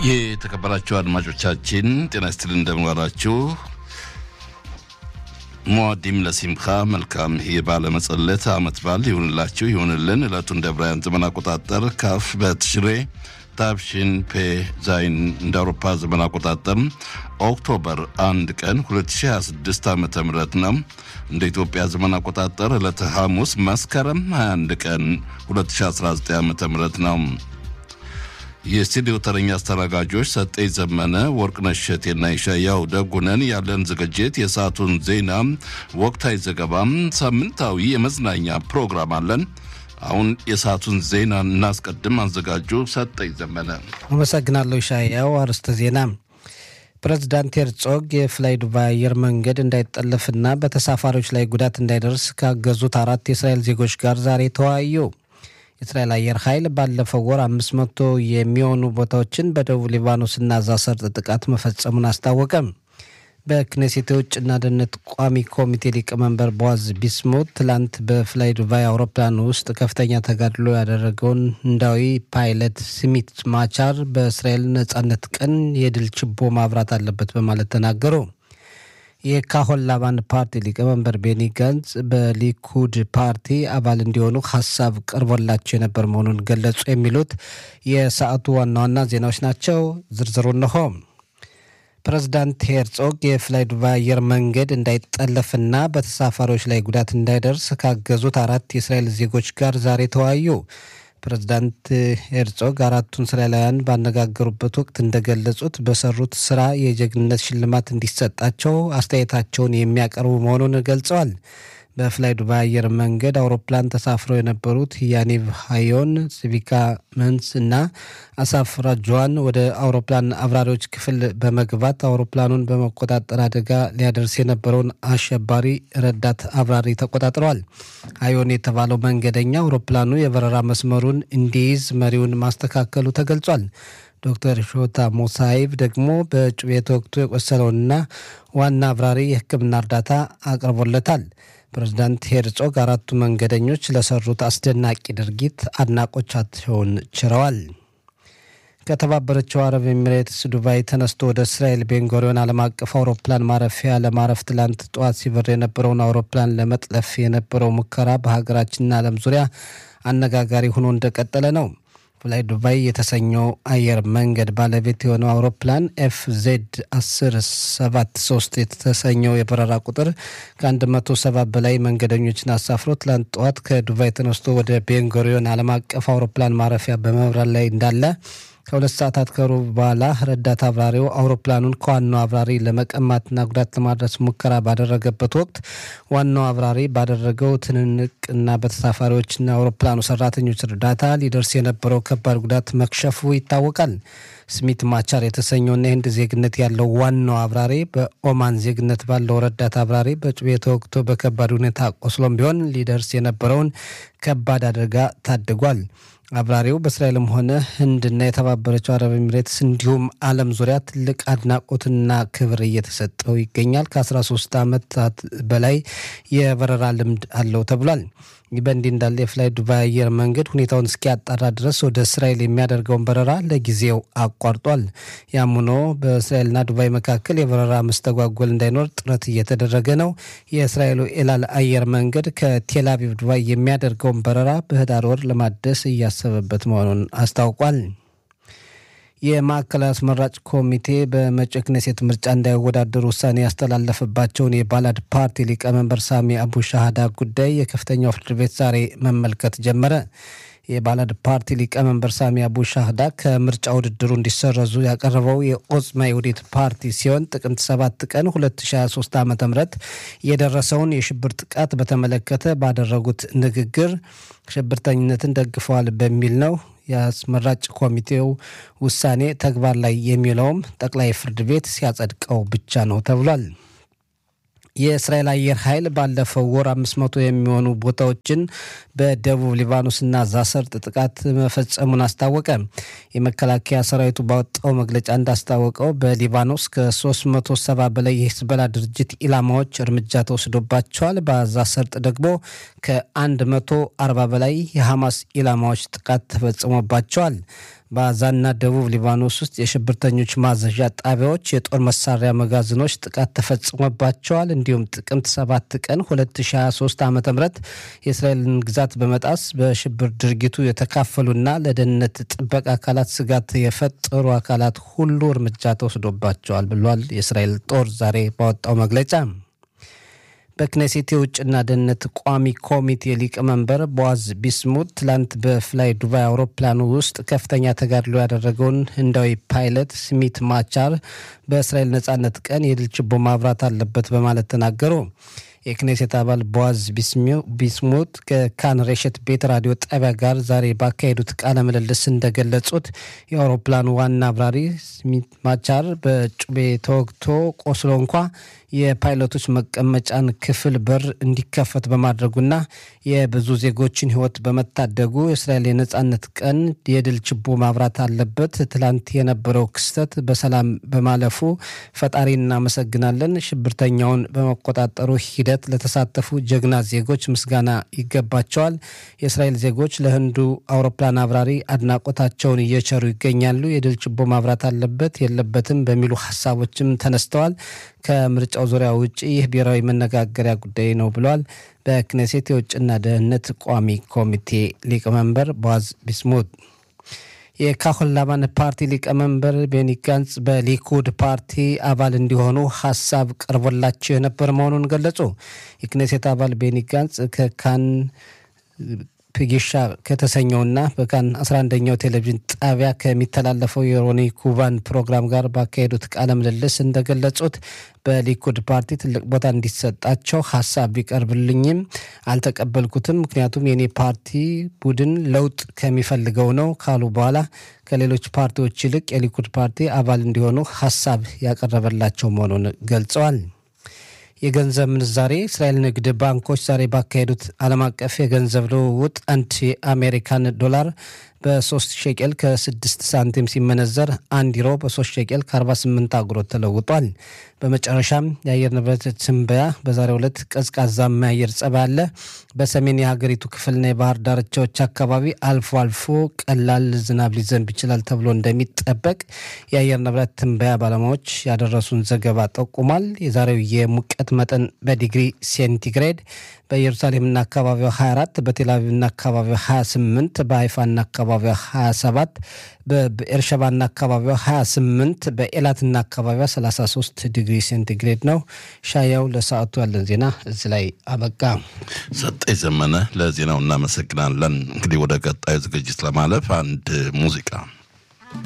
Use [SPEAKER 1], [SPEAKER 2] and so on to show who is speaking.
[SPEAKER 1] የተከበራችሁ አድማጮቻችን ጤና ይስጥልን፣ እንደምንዋላችሁ። ሞዋዲም ለሲምካ መልካም የባለ መጸለት አመት በዓል ይሁንላችሁ ይሁንልን። ዕለቱን እንደ ብራያን ዘመን አቆጣጠር ካፍ በትሽሬ ታብሽን ፔ ዛይን እንደ አውሮፓ ዘመን አቆጣጠር ኦክቶበር አንድ ቀን 2026 ዓ ም ነው። እንደ ኢትዮጵያ ዘመን አቆጣጠር ዕለተ ሐሙስ መስከረም 21 ቀን 2019 ዓ ም ነው። የስቱዲዮ ተረኛ አስተናጋጆች ሰጠኝ ዘመነ፣ ወርቅነሽ እሸቴና ይሻያው ደጉነን። ያለን ዝግጅት የሰዓቱን ዜና፣ ወቅታዊ ዘገባም፣ ሳምንታዊ የመዝናኛ ፕሮግራም አለን። አሁን የሰዓቱን ዜና እናስቀድም። አዘጋጁ ሰጠኝ ዘመነ።
[SPEAKER 2] አመሰግናለሁ ይሻያው። አርዕስተ ዜና ፕሬዚዳንት ሄርጾግ የፍላይ ዱባይ አየር መንገድ እንዳይጠለፍና በተሳፋሪዎች ላይ ጉዳት እንዳይደርስ ካገዙት አራት የእስራኤል ዜጎች ጋር ዛሬ ተወያዩ። የእስራኤል አየር ኃይል ባለፈው ወር አምስት መቶ የሚሆኑ ቦታዎችን በደቡብ ሊባኖስና ጋዛ ሰርጥ ጥቃት መፈጸሙን አስታወቀም። በክኔሴት የውጭና ደህንነት ቋሚ ኮሚቴ ሊቀመንበር ቦዋዝ ቢስሙት ትላንት በፍላይ ዱባይ አውሮፕላን ውስጥ ከፍተኛ ተጋድሎ ያደረገውን ህንዳዊ ፓይለት ስሚት ማቻር በእስራኤል ነጻነት ቀን የድል ችቦ ማብራት አለበት በማለት ተናገሩ። የካሆን ላባን ፓርቲ ሊቀመንበር ቤኒ ጋንዝ በሊኩድ ፓርቲ አባል እንዲሆኑ ሀሳብ ቀርቦላቸው የነበር መሆኑን ገለጹ። የሚሉት የሰዓቱ ዋና ዋና ዜናዎች ናቸው። ዝርዝሩ እነሆ። ፕሬዚዳንት ሄርጾግ የፍላይ ዱባይ አየር መንገድ እንዳይጠለፍና በተሳፋሪዎች ላይ ጉዳት እንዳይደርስ ካገዙት አራት የእስራኤል ዜጎች ጋር ዛሬ ተወያዩ። ፕሬዚዳንት ሄርጾግ አራቱን እስራኤላውያን ባነጋገሩበት ወቅት እንደገለጹት በሰሩት ስራ የጀግንነት ሽልማት እንዲሰጣቸው አስተያየታቸውን የሚያቀርቡ መሆኑን ገልጸዋል። በፍላይ ዱባይ አየር መንገድ አውሮፕላን ተሳፍረው የነበሩት ያኒቭ ሃዮን፣ ሲቪካ መንስ እና አሳፍ ራጅዋን ወደ አውሮፕላን አብራሪዎች ክፍል በመግባት አውሮፕላኑን በመቆጣጠር አደጋ ሊያደርስ የነበረውን አሸባሪ ረዳት አብራሪ ተቆጣጥረዋል። ሃዮን የተባለው መንገደኛ አውሮፕላኑ የበረራ መስመሩን እንዲይዝ መሪውን ማስተካከሉ ተገልጿል። ዶክተር ሾታ ሞሳይቭ ደግሞ በጩቤ ተወግቶ የቆሰለውንና ዋና አብራሪ የሕክምና እርዳታ አቅርቦለታል። ፕሬዚዳንት ሄርጾግ አራቱ መንገደኞች ለሰሩት አስደናቂ ድርጊት አድናቆቻቸውን ችረዋል። ከተባበረችው አረብ ኤሚሬትስ ዱባይ ተነስቶ ወደ እስራኤል ቤንጎሪዮን ዓለም አቀፍ አውሮፕላን ማረፊያ ለማረፍ ትላንት ጠዋት ሲበር የነበረውን አውሮፕላን ለመጥለፍ የነበረው ሙከራ በሀገራችንና ዓለም ዙሪያ አነጋጋሪ ሆኖ እንደቀጠለ ነው። ፍላይ ዱባይ የተሰኘው አየር መንገድ ባለቤት የሆነው አውሮፕላን ኤፍ ዜድ 1073 የተሰኘው የበረራ ቁጥር ከ170 በላይ መንገደኞችን አሳፍሮ ትላንት ጠዋት ከዱባይ ተነስቶ ወደ ቤንጎሪዮን ዓለም አቀፍ አውሮፕላን ማረፊያ በመብረር ላይ እንዳለ ከሁለት ሰዓታት ከሩብ በኋላ ረዳት አብራሪው አውሮፕላኑን ከዋናው አብራሪ ለመቀማትና ጉዳት ለማድረስ ሙከራ ባደረገበት ወቅት ዋናው አብራሪ ባደረገው ትንንቅና በተሳፋሪዎችና አውሮፕላኑ ሰራተኞች እርዳታ ሊደርስ የነበረው ከባድ ጉዳት መክሸፉ ይታወቃል። ስሚት ማቻር የተሰኘውና የህንድ ዜግነት ያለው ዋናው አብራሪ በኦማን ዜግነት ባለው ረዳት አብራሪ በጩቤ ተወግቶ በከባድ ሁኔታ ቆስሎም ቢሆን ሊደርስ የነበረውን ከባድ አደጋ ታድጓል። አብራሪው በእስራኤልም ሆነ ህንድና የተባበረችው አረብ ኤሚሬትስ እንዲሁም ዓለም ዙሪያ ትልቅ አድናቆትና ክብር እየተሰጠው ይገኛል። ከ13 ዓመታት በላይ የበረራ ልምድ አለው ተብሏል። ይህ በእንዲህ እንዳለ የፍላይ ዱባይ አየር መንገድ ሁኔታውን እስኪያጣራ ድረስ ወደ እስራኤል የሚያደርገውን በረራ ለጊዜው አቋርጧል። ያም ሆኖ በእስራኤልና ዱባይ መካከል የበረራ መስተጓጎል እንዳይኖር ጥረት እየተደረገ ነው። የእስራኤሉ ኤላል አየር መንገድ ከቴልአቪቭ ዱባይ የሚያደርገውን በረራ በህዳር ወር ለማደስ እያሰበበት መሆኑን አስታውቋል። የማዕከላዊ አስመራጭ ኮሚቴ በመጪው ክኔሴት ምርጫ እንዳይወዳደሩ ውሳኔ ያስተላለፈባቸውን የባላድ ፓርቲ ሊቀመንበር ሳሚ አቡ ሻሃዳ ጉዳይ የከፍተኛው ፍርድ ቤት ዛሬ መመልከት ጀመረ። የባላድ ፓርቲ ሊቀመንበር ሳሚ አቡ ሻህዳ ከምርጫ ውድድሩ እንዲሰረዙ ያቀረበው የኦጽማ የውዴት ፓርቲ ሲሆን ጥቅምት 7 ቀን 2023 ዓ ም የደረሰውን የሽብር ጥቃት በተመለከተ ባደረጉት ንግግር ሽብርተኝነትን ደግፈዋል በሚል ነው። የአስመራጭ ኮሚቴው ውሳኔ ተግባር ላይ የሚውለውም ጠቅላይ ፍርድ ቤት ሲያጸድቀው ብቻ ነው ተብሏል። የእስራኤል አየር ኃይል ባለፈው ወር አምስት መቶ የሚሆኑ ቦታዎችን በደቡብ ሊባኖስና ጋዛ ሰርጥ ጥቃት መፈጸሙን አስታወቀ። የመከላከያ ሰራዊቱ ባወጣው መግለጫ እንዳስታወቀው በሊባኖስ ከ370 በላይ የሂዝቦላ ድርጅት ኢላማዎች እርምጃ ተወስዶባቸዋል። በጋዛ ሰርጥ ደግሞ ከ140 በላይ የሐማስ ኢላማዎች ጥቃት ተፈጽሞባቸዋል። በአዛና ደቡብ ሊባኖስ ውስጥ የሽብርተኞች ማዘዣ ጣቢያዎች፣ የጦር መሳሪያ መጋዘኖች ጥቃት ተፈጽሞባቸዋል። እንዲሁም ጥቅምት 7 ቀን 2023 ዓ ም የእስራኤልን ግዛት በመጣስ በሽብር ድርጊቱ የተካፈሉና ለደህንነት ጥበቃ አካላት ስጋት የፈጠሩ አካላት ሁሉ እርምጃ ተወስዶባቸዋል ብሏል የእስራኤል ጦር ዛሬ ባወጣው መግለጫ። በክኔሴት የውጭና ደህንነት ቋሚ ኮሚቴ ሊቀመንበር ቦዋዝ ቢስሙት ትላንት በፍላይ ዱባይ አውሮፕላኑ ውስጥ ከፍተኛ ተጋድሎ ያደረገውን ህንዳዊ ፓይለት ስሚት ማቻር በእስራኤል ነጻነት ቀን የድል ችቦ ማብራት አለበት በማለት ተናገሩ። የክኔሴት አባል ቦዋዝ ቢስሙት ከካን ሬሸት ቤት ራዲዮ ጣቢያ ጋር ዛሬ ባካሄዱት ቃለ ምልልስ እንደገለጹት የአውሮፕላኑ ዋና አብራሪ ስሚት ማቻር በጩቤ ተወግቶ ቆስሎ እንኳ የፓይለቶች መቀመጫን ክፍል በር እንዲከፈት በማድረጉና የብዙ ዜጎችን ህይወት በመታደጉ የእስራኤል የነጻነት ቀን የድል ችቦ ማብራት አለበት። ትላንት የነበረው ክስተት በሰላም በማለፉ ፈጣሪ እናመሰግናለን። ሽብርተኛውን በመቆጣጠሩ ሂደት ለተሳተፉ ጀግና ዜጎች ምስጋና ይገባቸዋል። የእስራኤል ዜጎች ለህንዱ አውሮፕላን አብራሪ አድናቆታቸውን እየቸሩ ይገኛሉ። የድል ችቦ ማብራት አለበት የለበትም በሚሉ ሀሳቦችም ተነስተዋል። ከምርጫው ዙሪያ ውጭ ይህ ብሔራዊ መነጋገሪያ ጉዳይ ነው ብለዋል። በክኔሴት የውጭና ደህንነት ቋሚ ኮሚቴ ሊቀመንበር ቦዋዝ ቢስሙት የካሆላማን ፓርቲ ሊቀመንበር ቤኒ ጋንጽ በሊኩድ ፓርቲ አባል እንዲሆኑ ሀሳብ ቀርቦላቸው የነበር መሆኑን ገለጹ። የክኔሴት አባል ቤኒ ጋንጽ ከካን ፕጊሻ ከተሰኘውና በካን 11ኛው ቴሌቪዥን ጣቢያ ከሚተላለፈው የሮኒ ኩባን ፕሮግራም ጋር ባካሄዱት ቃለ ምልልስ እንደገለጹት በሊኩድ ፓርቲ ትልቅ ቦታ እንዲሰጣቸው ሀሳብ ቢቀርብልኝም አልተቀበልኩትም። ምክንያቱም የኔ ፓርቲ ቡድን ለውጥ ከሚፈልገው ነው ካሉ በኋላ ከሌሎች ፓርቲዎች ይልቅ የሊኩድ ፓርቲ አባል እንዲሆኑ ሀሳብ ያቀረበላቸው መሆኑን ገልጸዋል። የገንዘብ ምንዛሬ እስራኤል ንግድ ባንኮች ዛሬ ባካሄዱት ዓለም አቀፍ የገንዘብ ልውውጥ አንድ የአሜሪካን ዶላር በ3 ሼቄል ከ6 ሳንቲም ሲመነዘር አንድ ዩሮ በ3 ሼቄል ከ48 አጉሮት ተለውጧል። በመጨረሻም የአየር ንብረት ትንበያ በዛሬው ዕለት ቀዝቃዛማ የአየር ጸባይ አለ። በሰሜን የሀገሪቱ ክፍልና የባህር ዳርቻዎች አካባቢ አልፎ አልፎ ቀላል ዝናብ ሊዘንብ ይችላል ተብሎ እንደሚጠበቅ የአየር ንብረት ትንበያ ባለሙያዎች ያደረሱን ዘገባ ጠቁሟል። የዛሬው የሙቀት መጠን በዲግሪ ሴንቲግሬድ በኢየሩሳሌምና አካባቢዋ 24 በቴልአቪቭና አካባቢዋ 28 በሀይፋና አካባቢዋ 27 በኤርሸባና አካባቢዋ 28 በኤላትና አካባቢዋ 33 ዲግሪ ሴንቲግሬድ ነው። ሻያው ለሰዓቱ ያለን ዜና እዚህ ላይ አበቃ።
[SPEAKER 1] ሰጠኝ ዘመነ ለዜናው እናመሰግናለን። እንግዲህ ወደ ቀጣዩ ዝግጅት ለማለፍ አንድ ሙዚቃ